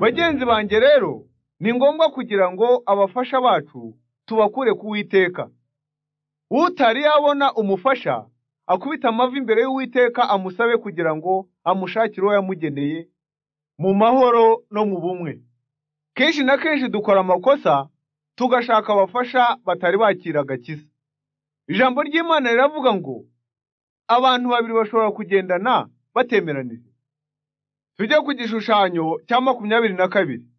bagenzi banjye rero ni ngombwa kugira ngo abafasha bacu tubakure ku Uwiteka utari yabona umufasha akubita amavi imbere y'Uwiteka amusabe kugira ngo amushakire uwo yamugeneye mu mahoro no mu bumwe kenshi na kenshi dukora amakosa tugashaka abafasha batari bakira agakiza ijambo ry'imana riravuga ngo abantu babiri bashobora kugendana batemeranije tujye ku gishushanyo cya makumyabiri na kabiri